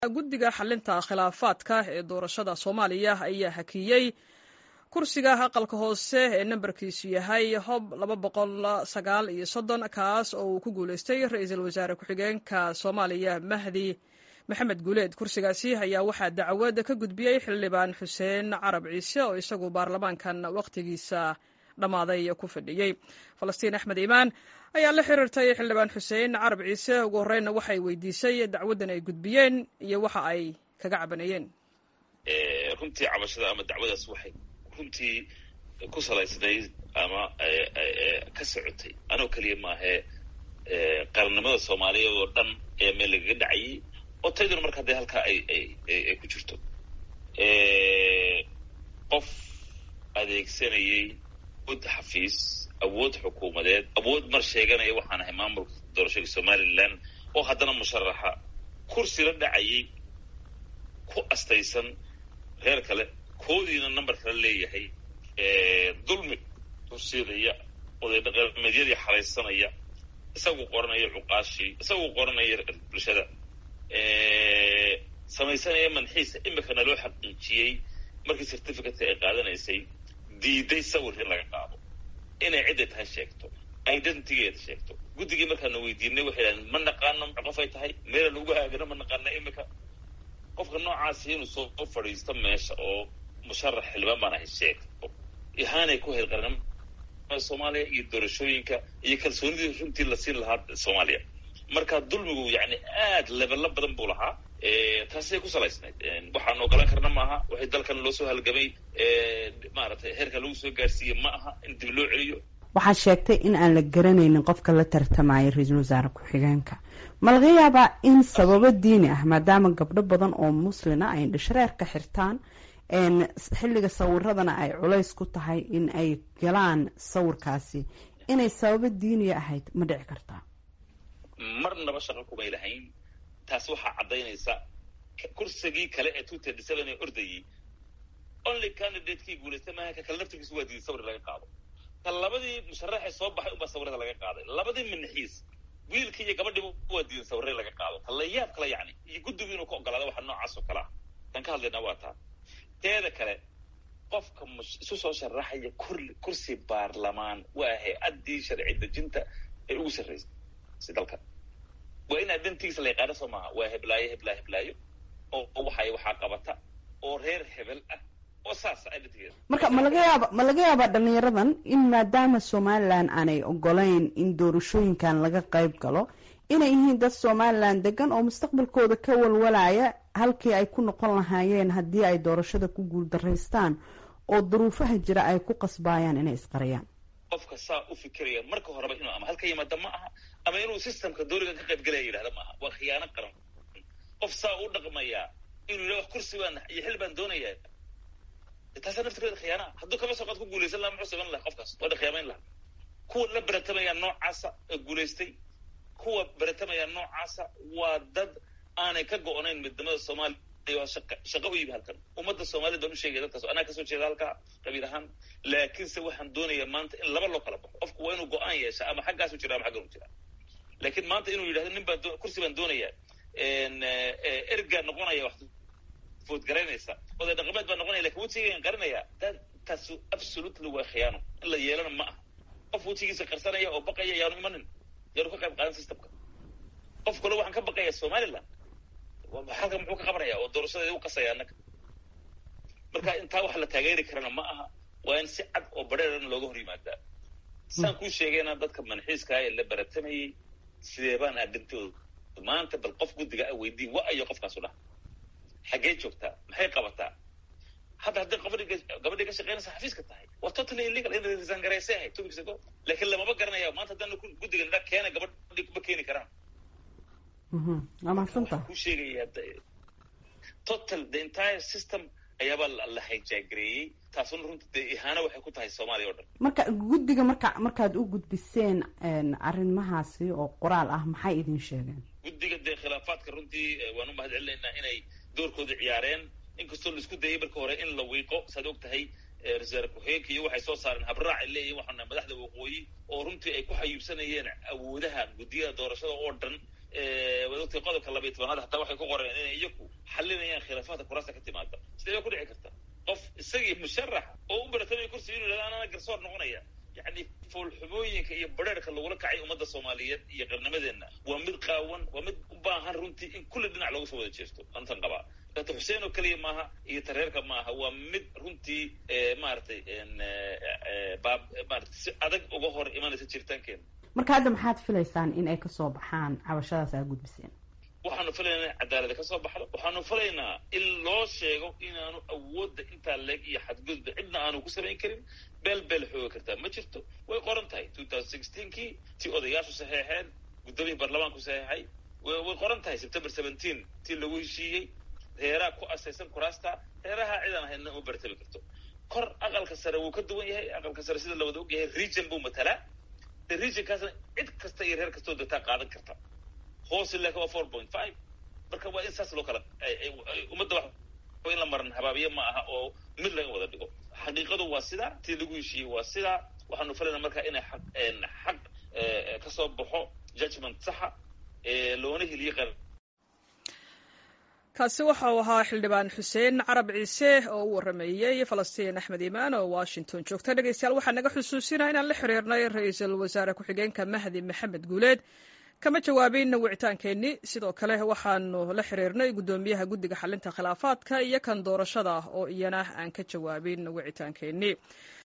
guddiga xalinta khilaafaadka ee doorashada soomaaliya ayaa hakiyey kursiga aqalka hoose ee nambarkiisu yahay hob laba boqol sagaal iyo soddon kaas oo uu ku guuleystay ra-iisul wasaare ku-xigeenka soomaaliya mahdi maxamed guuleed kursigaasi ayaa waxaa dacwad ka gudbiyey xildhibaan xuseen carab ciise oo isagu baarlamaankan wakhtigiisa dhammaaday ku fadhiyey falastiin axmed iimaan ayaa la xiriirtay xildhibaan xuseen carab ciise ugu horreynna waxay weydiisay dacwaddan ay gudbiyeen iyo waxa ay kaga cabanayeen runtii cabashada ama dacwadaas waxay runtii ku salaysnayd ama ka socotay anoo keliya maahee qarannimada soomaaliyeed oo dhan ee meel lagaga dhacayay oo tayduna marka dee halkaa ay ay ku jirto qof adeegsanayay awood xafiis awood xukuumadeed awood mar sheeganaya waxaan ahay maamulka doorashada somalilan oo haddana musharaxa kursi la dhacayay ku astaysan reer kale koodiina number kala leeyahay dulmi kursidaya oday dhaqameedyadii xaraysanaya isagu qoranaya cuqaashii isagu qoranaya bulshada samaysanaya manxiisa imikana loo xaqiijiyey markii certificateka ay qaadanaysay diiday sawir in laga qaado inay cidday tahay sheegto identitygeeda sheegto guddigii markaana weydiinay waxay dhahdeen ma naqaano qofay tahay meelan ugu haagano ma naqaana imika qofka noocaasi inuu soo fadhiisto meesha oo musharax xildhibaan baan ahay sheegto ihaanay ku hayd qarnimada soomaaliya iyo doorashooyinka iyo kalsoonidii runtii la siin lahaa soomaaliya marka dulmigu yani aad lebelo badan buu lahaa taasay ku salaysnayd waxaan ogolaan karna maaha waxay dalkan loo soo halgamay maaragtay heerka lagu soo gaarsiiye ma aha in dib loo celiyo waxaad sheegtay in aan la garanaynin qofka la tartamaya ra-iisul wasaare ku-xigeenka ma laga yaabaa in sababo diini ah maadaama gabdho badan oo muslina ay indhashareer ka xirtaan xilliga sawiradana ay culays ku tahay in ay galaan sawirkaasi inay sababo diiniya ahayd ma dhici kartaa marnaba shaqo kumay lahayn taas waxaa caddaynaysa kursigii kale ee two thirty seven ee ordayay only candidatekii guulaystay maaha ka kale laftirkiisu waa diiday sawir laga qaado ka labadii musharaxee soo baxay unbaa sawirada laga qaaday labadii manaxiis wiilkii iyo gabadhiiba waa diidan sawirada laga qaado ta la yaab kale yacni iyo guddigu inuu ka ogolaada waxa noocaas oo kale ah tan ka hadlaynaa waa taa teeda kale qofka isu soo sharaxaya kursi baarlamaan waa hay-addii sharci dejinta ee ugu sarraysay dalka waa in identigiisa la yaqaano soo maaha waa heblaayo heblaa heblaayo oo waxay waxaa qabata oo reer hebel ah oo saasa identigeeda marka ma laga yaaba ma laga yaabaa dhalinyaradan in maadaama somalilan aanay ogolayn in doorashooyinkan laga qayb galo inay yihiin dad somalilan degan oo mustaqbalkooda ka walwalaya halkii ay ku noqon lahaayeen haddii ay doorashada ku guuldaraystaan oo duruufaha jira ay ku qasbaayaan inay isqariyaan qofka saa u fikiraya marka horeba inuu ama halka yimaada ma aha ama inuu systemka doorigan ka qayb galaya yidhahda ma aha waa khiyaano qaran qof saa u dhaqmayaa inuu yidhah wax kursi baan iyo xil baan doonayaa taasaa naftirkeeda khiyaanaa hadduu kama soo qaad ku guulaysan laha muxuu saban laha qofkaas waa dhaqyaamayn laha kuwa la beratamaya noocaasa ee guulaystay kuwa beratamaya noocaasa waa dad aanay ka go-nayn midnimada soomaaliya waa shaqa shaqo u yimi halkan ummadda soomaaliyed baan u sheegaya dadkaas anaa kasoo jeeda halkaa qabiil ahaan laakiinse waxaan doonayaa maanta in laba loo kala baxo qofku waa inuu go-aan yeesha ama xaggaasu jira ama xaggan u jira laakiin maanta inuu yidhahdo nin baan kursi baan doonayaa ergaa noqonaya wax foodgaraynaysa oday dhaqameed baa noqonaya lakin wejigan qarinaya taas absolutely waa khiyaano in la yeelana ma aha qof wejigiisa qarsanaya oo baqaya yaanu imanin yaanu ka qayb qaadan systemka qof kale waxaan ka baqaya somaliland halka muxuu ka qabanaya oo doorashadeeda u qasaya annaga marka intaa wax la taageeri karana ma aha waa in si cad oo bareerana looga hor yimaadaa saan kuu sheegayna dadka manxiiska ee la baratamayay sidee baan aadintooda maanta bal qof guddiga a weydiin wa ayo qofkaasu dhaha xaggee joogtaa maxay qabataa hadda hadday gabadhi gabadhii ka shaqeynaysa xafiiska tahay waa totally illegal in resign garaysay ahayd two weeks ago laakiin lamama garanaya maanta haddaan guddiga nidha keena gabadhii kuma keeni karaan waa mahadsanta ku sheegaya total the entire system ayaabaa la hijagareeyey taasuna runta dee ihaano waxay ku tahay soomaaliya o dhan marka guddiga marka markaad u gudbiseen arrimahaasi oo qoraal ah maxay idin sheegeen guddiga dee khilaafaadka runtii waan u mahad celinaynaa inay doorkooda ciyaareen inkastoo laisku dayay marka hore in la wiiqo saad og tahay ra-isul ku-xigeenka iyo waxay soo saareen habraac ay leeyihin waxaana madaxda waqooyi oo runtii ay ku xayuubsanayeen awoodaha guddiyada doorashada oo dhan waad ogtay qodobka labaiy tobanaad hataa waxay ku qoreen inay iyaku xalinayaan khilaafaadka kuraasta ka timaada sidee bay ku dhici karta qof isagii musharax oo u baratamaya kursi inuu yidhahdo anana garsoor noqonaya yacni foolxumooyinka iyo bareerka lagula kacay ummadda soomaaliyeed iyo qarnimadeenna waa mid qaawan waa mid u baahan runtii in kulli dhinac looga soo wada jeesto antan qabaa dr xuseen oo keliya maaha iyo tareerka maaha waa mid runtii maaragtay baab maarata si adag uga hor imanaysa jiritaankeena marka hadda maxaad filaysaan in ay kasoo baxaan cabashadaas aa gudbiseen waxaanu filaynaa in cadaalada ka soo baxdo waxaanu filaynaa in loo sheego inaanu awoodda intaa leeg iyo xadgudba cidna aanu ku samayn karin beel beel xooga kartaa ma jirto way qoran tahay two thousand sixteenkii tii odayaashu saxeexeen guddoomiyii baarlamaanku saxeexay way qoran tahay september seventeen tii lagu heshiiyey reeraha ku asaysan kuraasta reeraha cidaan ahaydna uma bartami karto kor aqalka sare wuu ka duwan yahay aqalka sare sida lawada og yahay region buu matalaa de regionkaasna cid kasta iyo reer kastoo degtaa qaadan karta hoose laakin waa four point five marka waa in saas loo kala ummadda wax in la maran habaabiye ma aha oo mid laga wada dhigo xaqiiqadu waa sidaa tii lagu heshiiyey waa sidaa waxaanu filayna marka inay xaq xaq kasoo baxo judgment saxa loona heliye qaran kaasi waxa uu ahaa xildhibaan xuseen carab ciise oo u warameeyey falastiin axmed iimaan oo washington joogta dhegeystayaal waxaa naga xusuusinaa inaan la xiriirnay ra-iisul wasaare ku-xigeenka mahdi maxamed guuleed kama jawaabin wicitaankeenni sidoo kale waxaanu la xiriirnay guddoomiyaha guddiga xalinta khilaafaadka iyo kan doorashada oo iyana aan ka jawaabin wicitaankeenni